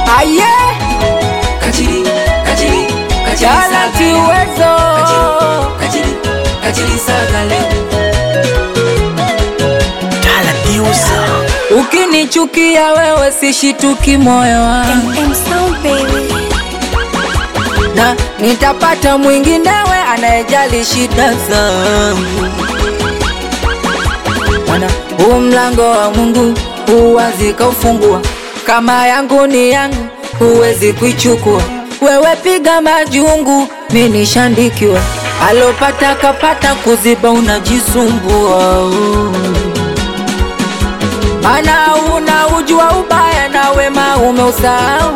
aye Kachiri, kachiri, kachiri talati saga leo. uwezo Kachiri, kachiri saga leo. ukinichukia wewe sishituki moyo wangu M Sound baby. na nitapata mwinginewe anayejali shida zangu. Mana huu mlango wa Mungu huwazi kaufungua, kama yangu ni yangu, huwezi kuichukua. Wewe piga majungu, mi nishandikiwa, alopata kapata, kuziba unajisumbua mana una ujua ubaya na wema umeusahau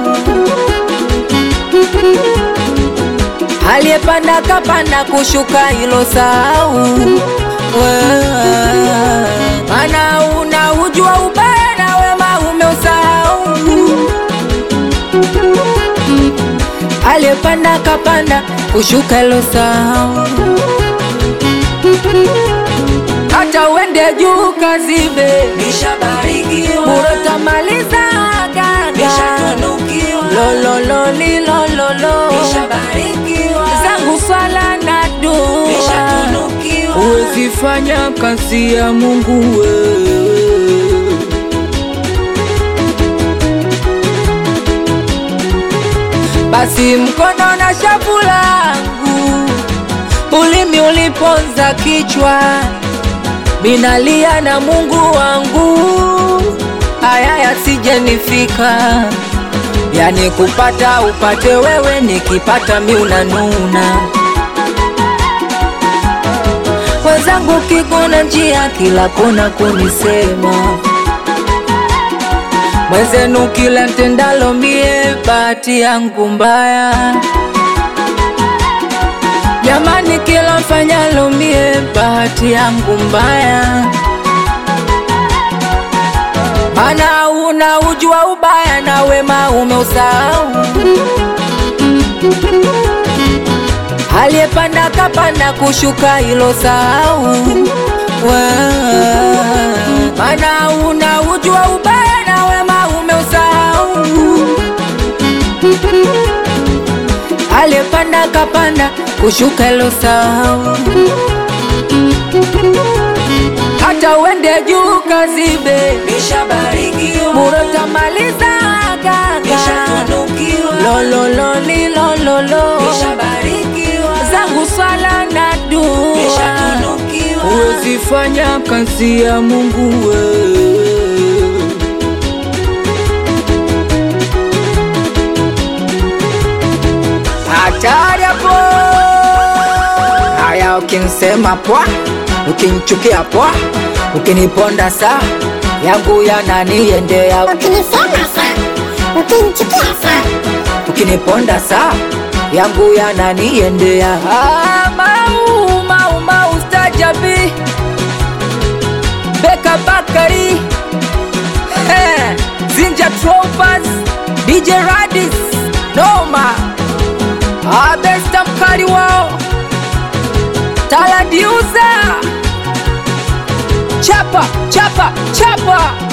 aliyepanda kapanda kushuka hilo sahau Wewe, mana una ujua ubaya na wema umeusahau aliyepanda kapanda kushuka hilo sahau hata uende juu kazibe Nishabarikiwa, murotamaliza gaga nishatunukiwa, lolololilololo nishabarikiwa, zangu swala na dua nishatunukiwa. huwezi fanya kazi ya Mungu wewe. Basi mkono na shavu langu, ulimi uliponza kichwa, minalia na Mungu wangu, haya yasijenifika, yani kupata upate wewe, nikipata mi unanuna wenzangu kikuna njia kila kona kunisema mwenzenu kila ntendalo mie bahati yangu mbaya jamani kila mfanyalo mie bahati yangu mbaya mana una ujua ubaya na wema umeusahau aliyepanda kapanda kushuka hilo sahau Wewe, mana una ujua ubaya na wema umeusahau aliyepanda kapanda kushuka hilo sahau hata uende juu kazibe Nishabarikiwa, murotamaliza gaga nishatunukiwa, lolololilololo nishabarikiwa, zangu swala na dua nishatunukiwa. huwezi fanya kazi ya Mungu wewe. Hatari hapo. Haya, ukinsema pwa, ukinichukia pwa, ukiniponda saa yangu yananiendea, Ukinisema saa, ukinichukia saa, ukiniponda saa yangu yananiendea. Ah, mau mau mau stajabi Beka Bakari Eh, Zinja Tropers DJ Radis Noma Abesta mkali wao Taladiuza Chapa chapa chapa